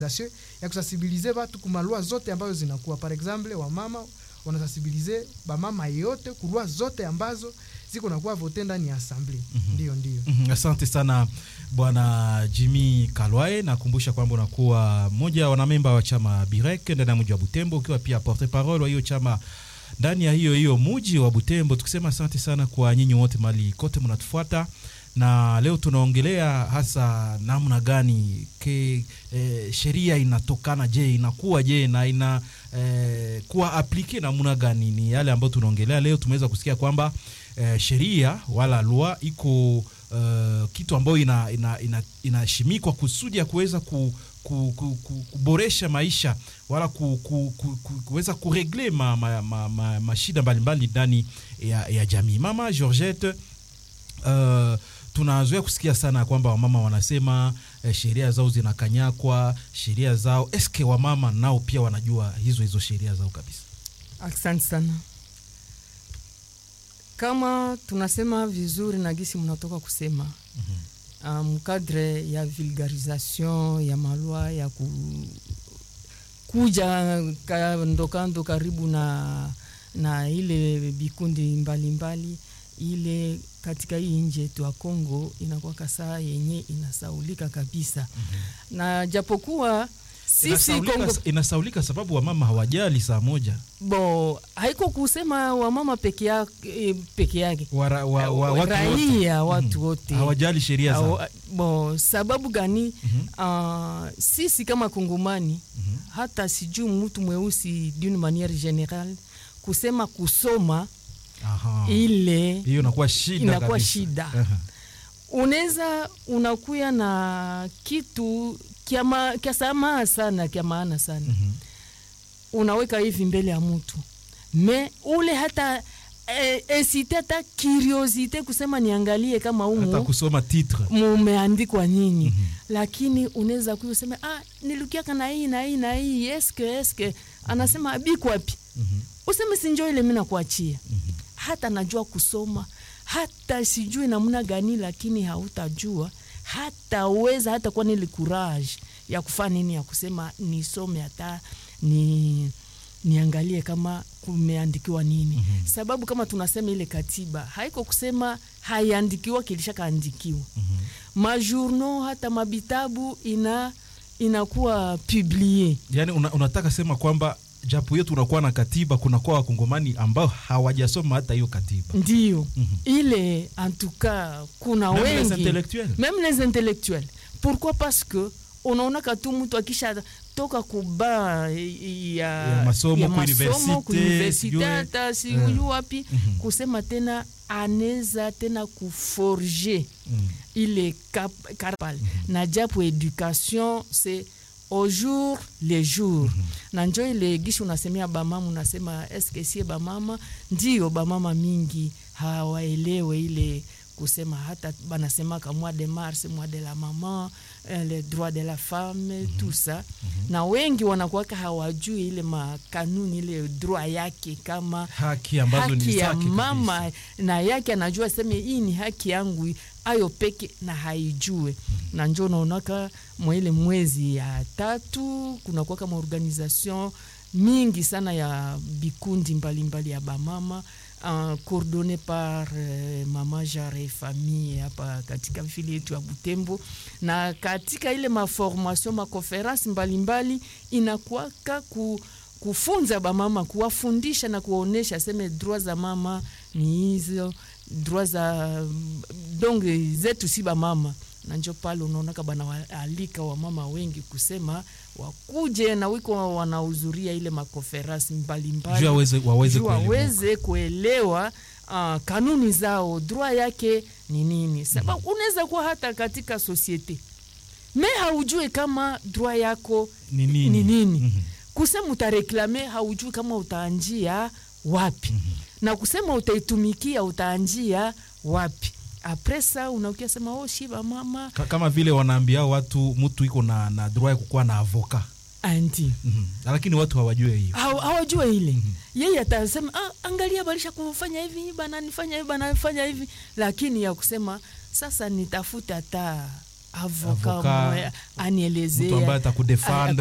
ya kusensibilize watu kumalua zote ambazo zinakuwa par exemple wamama wanasensibilize bamama yote kulua zote ambazo ziko nakuwa vote ndani ya assembly Mhm. ndio ndio Mhm, Asante sana bwana Jimmy Kalwae. Nakumbusha kwamba unakuwa mmoja wa wanamemba wa chama Birek ndani ya mji wa Butembo, ukiwa pia porte parole wa hiyo chama ndani ya hiyo hiyo mji wa Butembo, tukisema asante sana kwa nyinyi wote mali kote mnatufuata na leo tunaongelea hasa namna gani ke eh, sheria inatokana je inakuwa je na ina eh, kuwa aplike namna gani ni yale ambayo tunaongelea leo tumeweza kusikia kwamba eh, sheria wala lua iko uh, kitu ambayo inashimikwa ina, ina, inashimikwa kusudi ya kuweza ku, ku, ku, ku, kuboresha maisha wala ku, ku, ku, ku, kuweza kuregle ma, ma, ma, ma, mashida mbalimbali ndani ya, ya jamii mama georgette uh, tunazoea kusikia sana kwamba wamama wanasema eh, sheria zao zinakanyakwa sheria zao eske wamama nao pia wanajua hizo hizo sheria zao kabisa Asante sana. Kama tunasema vizuri na gisi mnatoka kusema mm-hmm. mkadre ya vulgarisation ya malwa ya ku, kuja kando kando karibu na, na ile vikundi mbalimbali ile katika hii nje yetu ya Kongo inakuwa kasaa yenye inasaulika kabisa mm-hmm. na japokuwa sisi inasaulika, Kongo inasaulika sababu wamama hawajali saa moja bo haiko kusema wamama peke yake, peke yake. Wara, wa, wa, watu raia wote. watu Mhm. wote hawajali sheria zao Awa- bo sababu gani Mhm. uh, sisi kama kongomani Mhm. hata sijui mtu mweusi d'une manière générale kusema kusoma Aha. ile hiyo inakuwa shida inakuwa kabisa. shida. Aha. unaweza unakuya na kitu kya ma- kya samaa sana kya maana sana Mhm. unaweka hivi mbele ya mtu me ule hata eh, esite hata curiosite kusema niangalie kama hata umu kusoma titre mumeandikwa nini Mhm. lakini unaweza kuya useme ah, nilukiaka na hii na hii na hii eske eske anasema bikwapi Mhm. useme sinjo ile mi nakuachia Mhm. hata najua kusoma hata sijui namna gani lakini hautajua hataweza hata kuwa nili courage ya kufanya nini ya kusema nisome hata ni niangalie kama kumeandikiwa nini Mhm. sababu kama tunasema ile katiba haiko kusema haiandikiwa kilishakaandikiwa Mhm. majournaux hata mabitabu ina inakuwa publie yaani una, unataka sema kwamba japo hiyo tunakuwa na katiba kunakuwa wakongomani ambao hawajasoma hata hiyo katiba ndio Mhm. ile en tout cas kuna Même les wengi intellectuels. même les intellectuels pourquoi parce que unaonaka tu mtu akisha toka kuba ya, Ya masomo, ku masomo, ku universite, universite, sijui. hata sijui Eh. wapi Mhm. kusema tena anaweza tena kuforge Mm. ile cap, carpal na japo education c'est au jour le jour na njo ile gishi unasemea bamama unasema eske sie bamama ndio bamama mingi hawaelewe ile kusema hata banasemaka mois de mars mois de la maman eh, le droit de la femme tout ça na wengi wanakuwaka hawajui ile makanuni ile droit yake kama haki ambazo ni haki ya zake mama kabisa. na yake anajua seme hii ni haki yangu ayo peke na haijue na njo naonaka mwaile mwezi ya tatu kunakuwa kama organisation mingi sana ya bikundi mbalimbali ya bamama uh, coordonné par uh, mama jare famille hapa katika vile yetu ya Butembo, na katika ile maformation makonferensi mbalimbali inakuwaka ku kufunza bamama kuwafundisha na kuwaonesha seme droit za mama ni hizo droit za donc zetu si bamama na njo pale unaonaka banawaalika wamama wengi kusema wakuje na wiko wanahudhuria ile makonferensi mbalimbali Juu waweze waweze juu kuelewa. waweze kuelewa uh, kanuni zao droit yake ni nini sababu unaweza kuwa hata katika societe me haujue kama droit yako Ni nini? ni nini Mhm. kusema utareklame haujui kama utaanjia wapi na kusema utaitumikia utaanjia wapi apres sa unakia sema oh shiba mama Ka- kama vile wanaambia watu mtu iko na, na droit ya kukuwa na avoka anti Mhm. lakini watu hawajue hiyo Haw- hawajue ile yeye atasema ah, angalia balisha kufanya hivi bananifanya hivi banafanya hivi lakini ya kusema sasa nitafute hata avoka Avoka, mwe- anielezea mtu ambaye atakudefendre